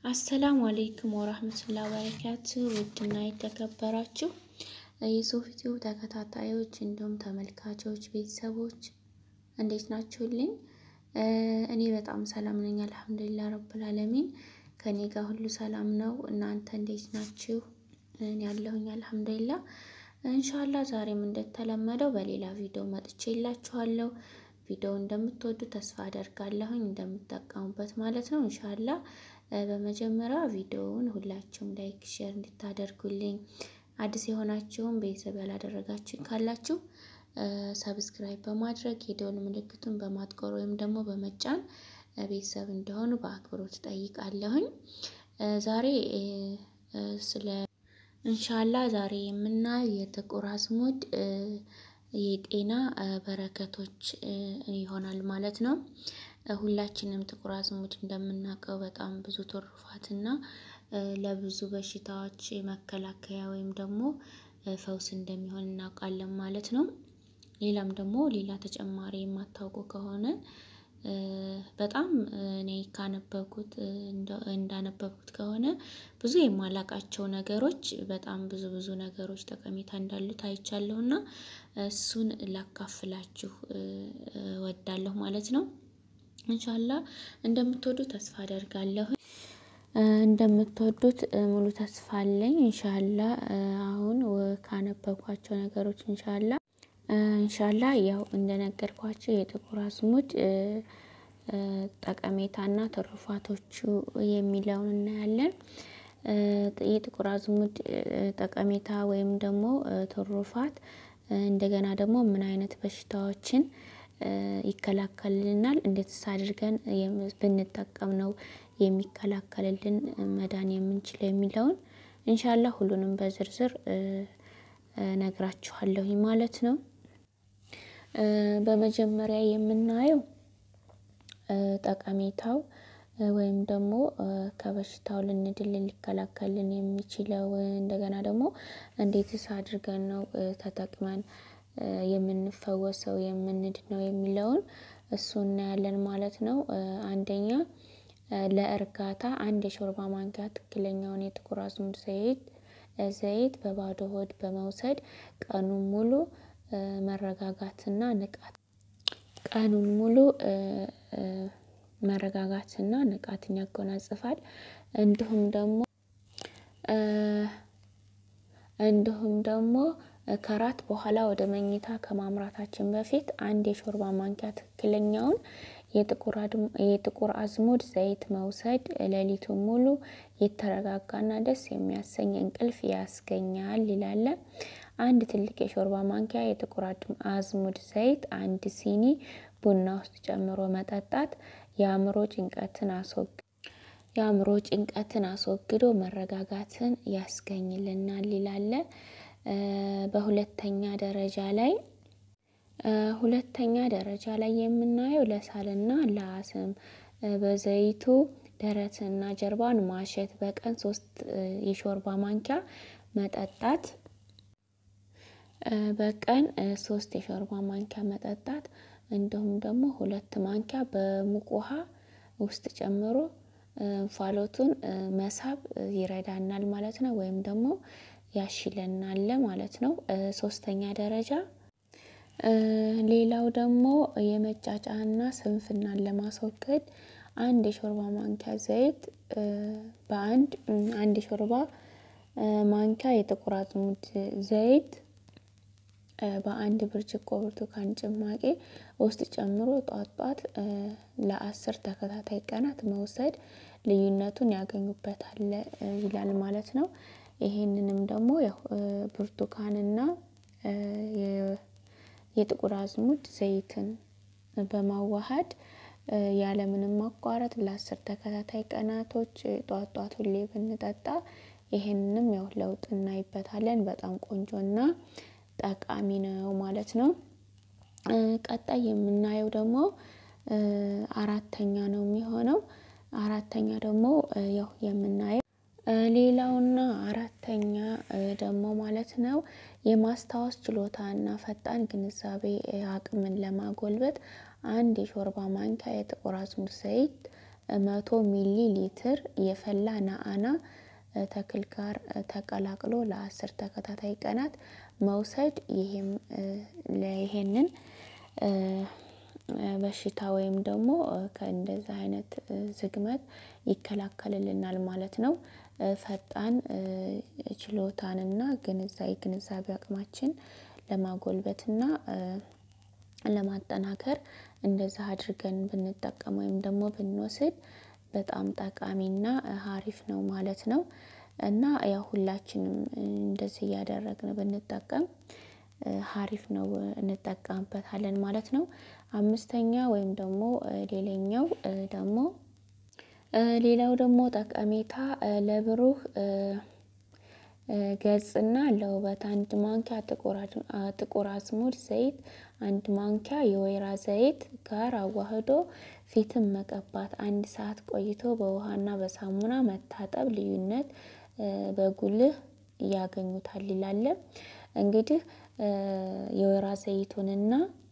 አሰላሙ አሌይኩም ወራህመቱላ በረካቱ ውድና የተከበራችሁ የሶፊቲው ተከታታዮች እንዲሁም ተመልካቾች ቤተሰቦች እንዴት ናችሁልኝ? እኔ በጣም ሰላም ነኝ፣ አልሐምዱሊላ ረብል አለሚን። ከኔ ጋር ሁሉ ሰላም ነው። እናንተ እንዴት ናችሁ? እኔ ያለሁኝ አልሐምዱሊላ። እንሻላ ዛሬም እንደተለመደው በሌላ ቪዲዮ መጥቼ የላችኋለሁ። ቪዲዮ እንደምትወዱ ተስፋ አደርጋለሁኝ፣ እንደምትጠቀሙበት ማለት ነው እንሻላ በመጀመሪያ ቪዲዮውን ሁላችሁም ላይክ ሼር እንድታደርጉልኝ አዲስ የሆናችሁም ቤተሰብ ያላደረጋችሁ ካላችሁ ሰብስክራይብ በማድረግ የደወል ምልክቱን በማጥቆር ወይም ደግሞ በመጫን ቤተሰብ እንደሆኑ በአክብሮት ጠይቃለሁኝ። ዛሬ ስለ እንሻላ ዛሬ የምናየው የጥቁር አዝሙድ የጤና በረከቶች ይሆናል ማለት ነው። ሁላችንም ጥቁር አዝሙድ እንደምናውቀው በጣም ብዙ ትሩፋትና ለብዙ በሽታዎች መከላከያ ወይም ደግሞ ፈውስ እንደሚሆን እናውቃለን ማለት ነው። ሌላም ደግሞ ሌላ ተጨማሪ የማታውቁ ከሆነ በጣም እኔ ካነበብኩት እንዳነበብኩት ከሆነ ብዙ የማላቃቸው ነገሮች በጣም ብዙ ብዙ ነገሮች ጠቀሜታ እንዳሉት አይቻለሁ እና እሱን ላካፍላችሁ ወዳለሁ ማለት ነው። እንሻላ እንደምትወዱ ተስፋ አደርጋለሁ። እንደምትወዱት ሙሉ ተስፋ አለኝ። እንሻላ አሁን ካነበብኳቸው ነገሮች እንሻላ እንሻላ ያው እንደነገርኳቸው የጥቁር አዝሙድ ጠቀሜታና ትሩፋቶቹ የሚለውን እናያለን። የጥቁር አዝሙድ ጠቀሜታ ወይም ደግሞ ትሩፋት እንደገና ደግሞ ምን አይነት በሽታዎችን ይከላከልልናል፣ እንዴትስ አድርገን ብንጠቀም ነው የሚከላከልልን መዳን የምንችለው የሚለውን እንሻላ ሁሉንም በዝርዝር ነግራችኋለሁ ማለት ነው። በመጀመሪያ የምናየው ጠቀሜታው ወይም ደግሞ ከበሽታው ልንድል ሊከላከልን የሚችለው እንደገና ደግሞ እንዴትስ አድርገን ነው ተጠቅመን የምንፈወሰው የምንድነው የሚለውን እሱ እናያለን ማለት ነው። አንደኛ ለእርጋታ አንድ የሾርባ ማንኪያ ትክክለኛውን የጥቁር አዝሙድ ዘይት ዘይት በባዶ ሆድ በመውሰድ ቀኑን ሙሉ መረጋጋትና ንቃት ቀኑን ሙሉ መረጋጋትና ንቃትን ያጎናጽፋል። እንዲሁም ደግሞ እንዲሁም ደግሞ ከራት በኋላ ወደ መኝታ ከማምራታችን በፊት አንድ የሾርባ ማንኪያ ትክክለኛውን የጥቁር አዝሙድ ዘይት መውሰድ ሌሊቱን ሙሉ የተረጋጋና ደስ የሚያሰኝ እንቅልፍ ያስገኛል ይላል። አንድ ትልቅ የሾርባ ማንኪያ የጥቁር አዝሙድ ዘይት አንድ ሲኒ ቡና ውስጥ ጨምሮ መጠጣት የአእምሮ ጭንቀትን አስወግ የአእምሮ ጭንቀትን አስወግዶ መረጋጋትን ያስገኝልናል ይላል። በሁለተኛ ደረጃ ላይ ሁለተኛ ደረጃ ላይ የምናየው ለሳልና ለአስም በዘይቱ ደረትና ጀርባን ማሸት በቀን ሶስት የሾርባ ማንኪያ መጠጣት በቀን ሶስት የሾርባ ማንኪያ መጠጣት እንዲሁም ደግሞ ሁለት ማንኪያ በሙቅ ውሃ ውስጥ ጨምሮ እንፋሎቱን መሳብ ይረዳናል ማለት ነው፣ ወይም ደግሞ ያሽለናል ማለት ነው። ሶስተኛ ደረጃ ሌላው ደግሞ የመጫጫና ስንፍናን ለማስወገድ አንድ የሾርባ ማንኪያ ዘይት በአንድ አንድ የሾርባ ማንኪያ የጥቁር አዝሙድ ዘይት በአንድ ብርጭቆ ብርቱካን ጭማቂ ውስጥ ጨምሮ ጧት ጧት ለአስር ተከታታይ ቀናት መውሰድ ልዩነቱን ያገኙበታል ይላል ማለት ነው። ይሄንንም ደግሞ ያው ብርቱካንና የጥቁር አዝሙድ ዘይትን በማዋሃድ ያለምንም ማቋረጥ ለአስር ተከታታይ ቀናቶች ጧት ጧት ሁሌ ብንጠጣ ይሄንንም ያው ለውጥ እናይበታለን። በጣም ቆንጆና ጠቃሚ ነው ማለት ነው። ቀጣይ የምናየው ደግሞ አራተኛ ነው የሚሆነው። አራተኛ ደግሞ ያው የምናየው ሌላውና አራተኛ ደግሞ ማለት ነው የማስታወስ ችሎታና ፈጣን ግንዛቤ አቅምን ለማጎልበት አንድ የሾርባ ማንኪያ የጥቁር አዝሙድ ዘይት መቶ ሚሊ ሊትር የፈላ ናአና ተክል ጋር ተቀላቅሎ ለአስር ተከታታይ ቀናት መውሰድ ይሄም ይሄንን በሽታ ወይም ደግሞ ከእንደዚህ አይነት ዝግመት ይከላከልልናል ማለት ነው። ፈጣን ችሎታንና ግንዛቤ ግንዛቤ አቅማችን ለማጎልበትና ለማጠናከር እንደዛ አድርገን ብንጠቀም ወይም ደግሞ ብንወስድ በጣም ጠቃሚና ሀሪፍ ነው ማለት ነው። እና ያው ሁላችንም እንደዚህ እያደረግን ብንጠቀም ሀሪፍ ነው እንጠቀምበታለን ማለት ነው። አምስተኛ ወይም ደግሞ ሌላኛው ደግሞ ሌላው ደግሞ ጠቀሜታ ለብሩህ ገጽና ለውበት አንድ ማንኪያ ጥቁር አዝሙድ ዘይት አንድ ማንኪያ የወይራ ዘይት ጋር አዋህዶ ፊትን መቀባት አንድ ሰዓት ቆይቶ በውሃና በሳሙና መታጠብ ልዩነት በጉልህ ያገኙታል ይላል። እንግዲህ የወይራ ዘይቱንና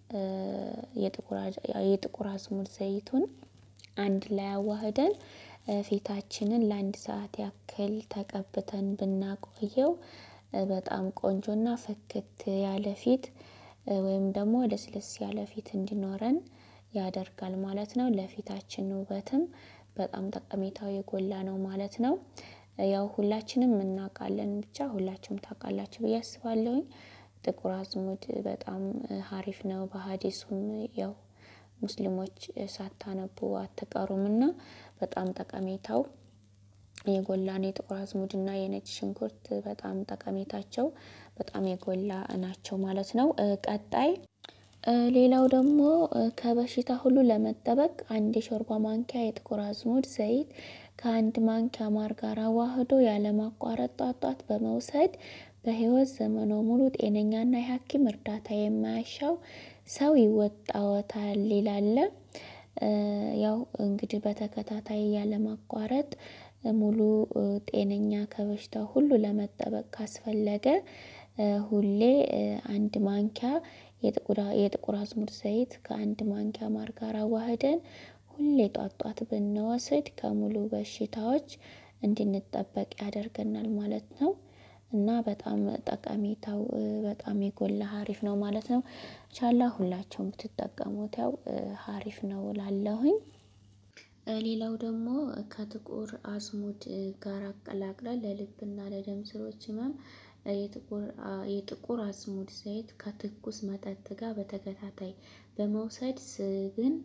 የጥቁር አዝሙድ ዘይቱን አንድ ላይ አዋህደን ፊታችንን ለአንድ ሰዓት ያክል ተቀብተን ብናቆየው በጣም ቆንጆና ፍክት ያለ ፊት ወይም ደግሞ ለስለስ ያለ ፊት እንዲኖረን ያደርጋል ማለት ነው። ለፊታችን ውበትም በጣም ጠቀሜታው የጎላ ነው ማለት ነው። ያው ሁላችንም እናውቃለን ብቻ ሁላችሁም ታውቃላችሁ ብዬ አስባለሁኝ። ጥቁር አዝሙድ በጣም ሀሪፍ ነው በሀዲሱም ያው ሙስሊሞች ሳታነቡ አትቀሩምና በጣም ጠቀሜታው የጎላ ነው። የጥቁር አዝሙድና የነጭ ሽንኩርት በጣም ጠቀሜታቸው በጣም የጎላ ናቸው ማለት ነው። ቀጣይ ሌላው ደግሞ ከበሽታ ሁሉ ለመጠበቅ አንድ የሾርባ ማንኪያ የጥቁር አዝሙድ ዘይት ከአንድ ማንኪያ ማር ጋር አዋህዶ ያለማቋረጥ ጧት ጧት በመውሰድ በህይወት ዘመኖ ሙሉ ጤነኛና የሀኪም እርዳታ የማያሻው ሰው ይወጣዎታል ይላል። ያው እንግዲህ በተከታታይ ያለማቋረጥ ሙሉ ጤነኛ ከበሽታው ሁሉ ለመጠበቅ ካስፈለገ ሁሌ አንድ ማንኪያ የጥቁር አዝሙድ ዘይት ከአንድ ማንኪያ ማር ጋር አዋህደን ሁሌ ጧት ጧት ብንወስድ ከሙሉ በሽታዎች እንድንጠበቅ ያደርገናል ማለት ነው። እና በጣም ጠቀሜታው በጣም የጎላ ሀሪፍ ነው ማለት ነው። ቻላ ሁላችሁም ብትጠቀሙት ያው ሀሪፍ ነው እላለሁኝ። ሌላው ደግሞ ከጥቁር አዝሙድ ጋር አቀላቅለን ለልብና ለደም ስሮች ህመም የጥቁር አዝሙድ ዘይት ከትኩስ መጠጥ ጋር በተከታታይ በመውሰድ ስብን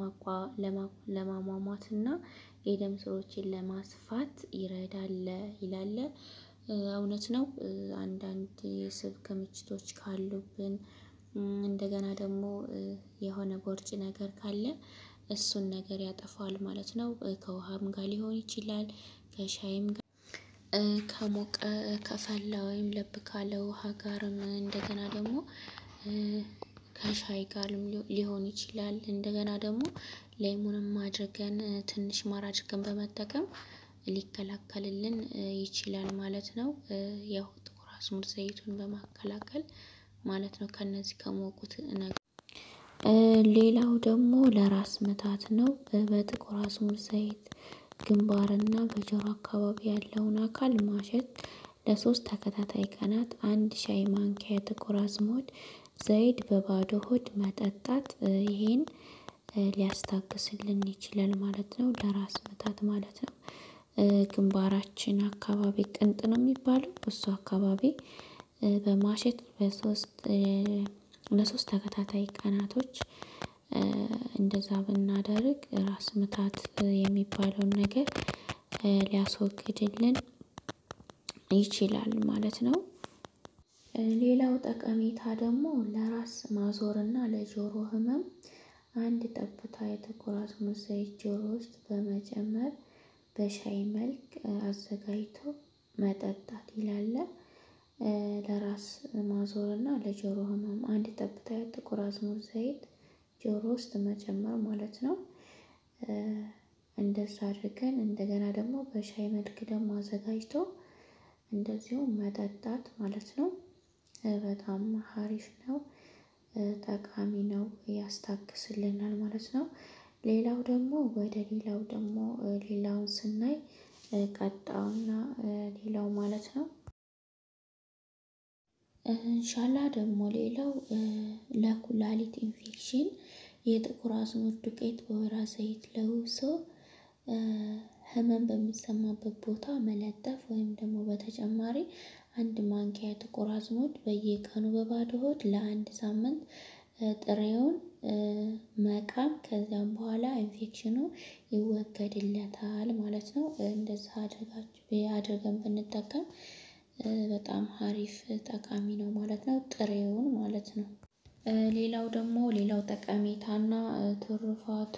ለማሟሟትና የደም ስሮችን ለማስፋት ይረዳል ይላል። እውነት ነው። አንዳንድ የስብ ክምችቶች ካሉብን እንደገና ደግሞ የሆነ ቦርጭ ነገር ካለ እሱን ነገር ያጠፋዋል ማለት ነው። ከውሃም ጋር ሊሆን ይችላል ከሻይም ጋር ከሞቀ ከፈላ ወይም ለብ ካለ ውሃ ጋርም እንደገና ደግሞ ከሻይ ጋርም ሊሆን ይችላል እንደገና ደግሞ ሌሙንም አድርገን ትንሽ ማር አድርገን በመጠቀም ሊከላከልልን ይችላል ማለት ነው። ያው ጥቁር አዝሙድ ዘይቱን በማቀላቀል ማለት ነው። ከእነዚህ ከሞቁት ነገር ሌላው ደግሞ ለራስ ምታት ነው። በጥቁር አዝሙድ ዘይት ግንባርና በጆሮ አካባቢ ያለውን አካል ማሸት ለሶስት ተከታታይ ቀናት አንድ ሻይ ማንኪያ የጥቁር አዝሙድ ዘይት በባዶ ሆድ መጠጣት ይሄን ሊያስታግስልን ይችላል ማለት ነው። ለራስ ምታት ማለት ነው። ግንባራችን አካባቢ ቅንጥ ነው የሚባለው እሱ አካባቢ በማሸት በሶስት ለሶስት ተከታታይ ቀናቶች እንደዛ ብናደርግ ራስ ምታት የሚባለውን ነገር ሊያስወግድልን ይችላል ማለት ነው። ሌላው ጠቀሜታ ደግሞ ለራስ ማዞርና ለጆሮ ህመም አንድ ጠብታ የጥቁር አዝሙድ ዘይት ጆሮ ውስጥ በመጨመር በሻይ መልክ አዘጋጅቶ መጠጣት ይላል። ለራስ ማዞር እና ለጆሮ ህመም አንድ ጠብታ ጥቁር አዝሙድ ዘይት ጆሮ ውስጥ መጨመር ማለት ነው። እንደዛ አድርገን እንደገና ደግሞ በሻይ መልክ ደግሞ አዘጋጅቶ እንደዚሁ መጠጣት ማለት ነው። በጣም ሀሪፍ ነው። ጠቃሚ ነው ያስታግስልናል ማለት ነው። ሌላው ደግሞ ወደ ሌላው ደግሞ ሌላውን ስናይ ቀጣውና ሌላው ማለት ነው። እንሻላ ደግሞ ሌላው ለኩላሊት ኢንፌክሽን የጥቁር አዝሙድ ዱቄት በወይራ ዘይት ለውሶ ህመም በሚሰማበት ቦታ መለጠፍ ወይም ደግሞ በተጨማሪ አንድ ማንኪያ ጥቁር አዝሙድ በየቀኑ በባዶ ሆድ ለአንድ ሳምንት ጥሬውን መቃም ከዚያም በኋላ ኢንፌክሽኑ ይወገድለታል ማለት ነው። እንደዛ አድርጋችሁ አድርገን ብንጠቀም በጣም አሪፍ ጠቃሚ ነው ማለት ነው። ጥሬውን ማለት ነው። ሌላው ደግሞ ሌላው ጠቀሜታና ትሩፋቱ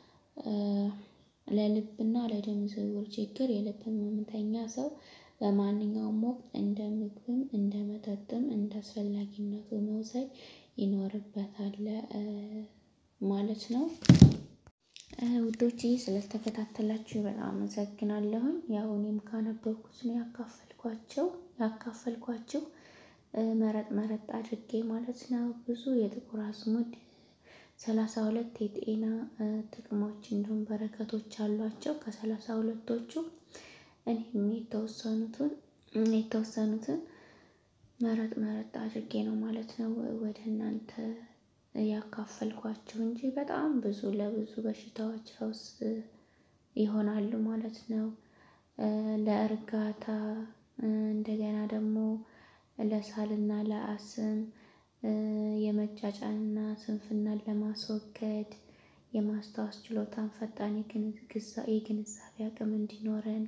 ለልብና ለደም ዝውውር ችግር የልብ ህመምተኛ ሰው በማንኛውም ወቅት እንደ ምግብም እንደ መጠጥም እንደ አስፈላጊነቱ መውሰድ ይኖርበታል ማለት ነው። ውዶችዬ ስለተከታተላችሁ በጣም አመሰግናለሁኝ። ያው እኔም ካነበብኩት ነው ያካፈልኳቸው ያካፈልኳችሁ መረጥ መረጥ አድርጌ ማለት ነው። ብዙ የጥቁር አዝሙድ ሰላሳ ሁለት የጤና ጥቅሞች እንዲሁም በረከቶች አሏቸው። ከሰላሳ ሁለቶቹ እኔም የተወሰኑትን የተወሰኑትን መረጥ መረጥ አድርጌ ነው ማለት ነው ወደ እናንተ ያካፈልኳችሁ እንጂ በጣም ብዙ ለብዙ በሽታዎች ፈውስ ይሆናሉ ማለት ነው። ለእርጋታ እንደገና ደግሞ ለሳልና ለአስም የመጫጫንና ስንፍናን ለማስወገድ የማስታወስ ችሎታን ፈጣን የግንዛቤ አቅም እንዲኖረን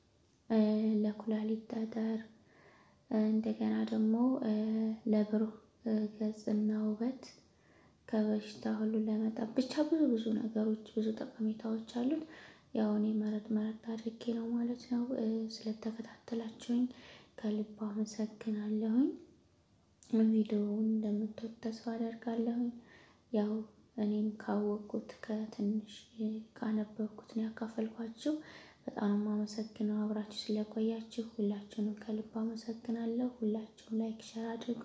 ለኩላሊት ጠጠር እንደገና ደግሞ ለብሩህ ገጽና ውበት ከበሽታ ሁሉ ለመጠበቅ ብቻ ብዙ ብዙ ነገሮች ብዙ ጠቀሜታዎች አሉት። ያው እኔ መረጥ መረጥ አድርጌ ነው ማለት ነው። ስለተከታተላችሁኝ ከልብ አመሰግናለሁኝ። ቪዲዮውን እንደምትወድ ተስፋ አደርጋለሁኝ። ያው እኔም ካወቅኩት ከትንሽ ካነበብኩት ነው ያካፈልኳችሁ። በጣም አመሰግነው አብራችሁ ስለቆያችሁ ሁላችሁንም ከልብ አመሰግናለሁ። ሁላችሁም ላይክ ሸር አድርጉ።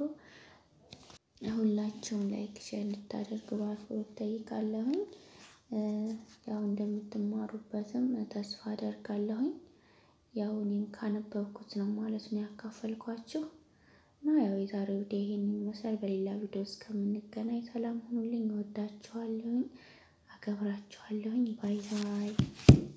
ሁላችሁም ላይክ ሼር ልታደርጉ በአክብሮት እጠይቃለሁኝ። ያው እንደምትማሩበትም ተስፋ አደርጋለሁኝ። ያው እኔም ካነበብኩት ነው ማለት ነው ያካፈልኳችሁ እና ያው የዛሬው ቪዲዮ ይሄንን ይመስላል። በሌላ ቪዲዮ እስከምንገናኝ ሰላም ሁኑልኝ። እወዳችኋለሁኝ፣ አከብራችኋለሁኝ። ባይ ባይ